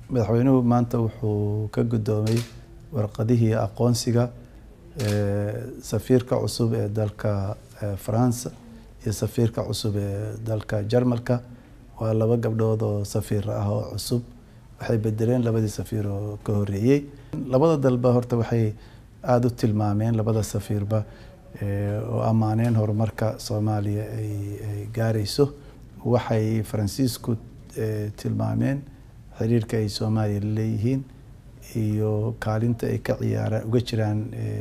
madaxweynuhu maanta wuxuu ka guddoomay warqadihii aqoonsiga safiirka cusub ee dalka faransa iyo safiirka cusub ee dalka jarmalka waa laba gabdhood oo safiir ah oo cusub waxay bedeleen labadii safiir oo ka horeeyey labada dalba horta waxay aada u tilmaameen labada safiirba oo ammaaneen horumarka soomaaliya ay gaarayso waxay faransiisku tilmaameen xiriirka ay soomaaliya leeyihiin iyo kaalinta ay ka ciyaaraan uga jiraan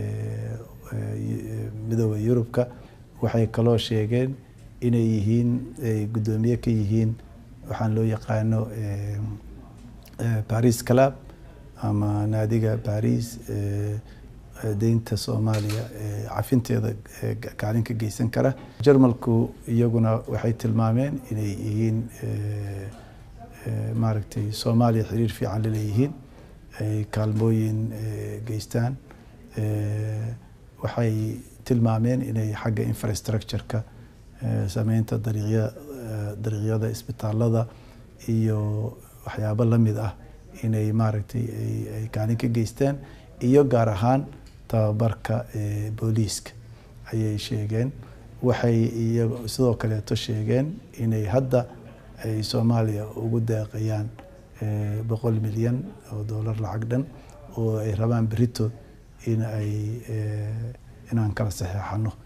midooda yurubka waxay kaloo sheegeen inay yihiin ay guddoomiye ka yihiin waxaan loo yaqaano baris club ama naadiga baris deynta soomaaliya cafinteeda kaalin ka geysan kara jarmalku iyaguna waxay tilmaameen inay yihiin maaragtay soomaaliya xiriir fiican laleeyihiin ay kaalmooyin geystaan waxay tilmaameen inay xagga infrastructure-ka sameynta dariiqya dariiqyada isbitaalada iyo waxyaabo lamid ah inay maaragtay ay kaalin ka geystaan iyo gaar ahaan tababarka booliiska ayay sheegeen waxay iyo sidoo kaleeto sheegeen inay hadda ay soomaaliya ugu deeqayaan boqol milyan oo dollar lacag dhan oo ay rabaan berito in ay inaan kala saxeexano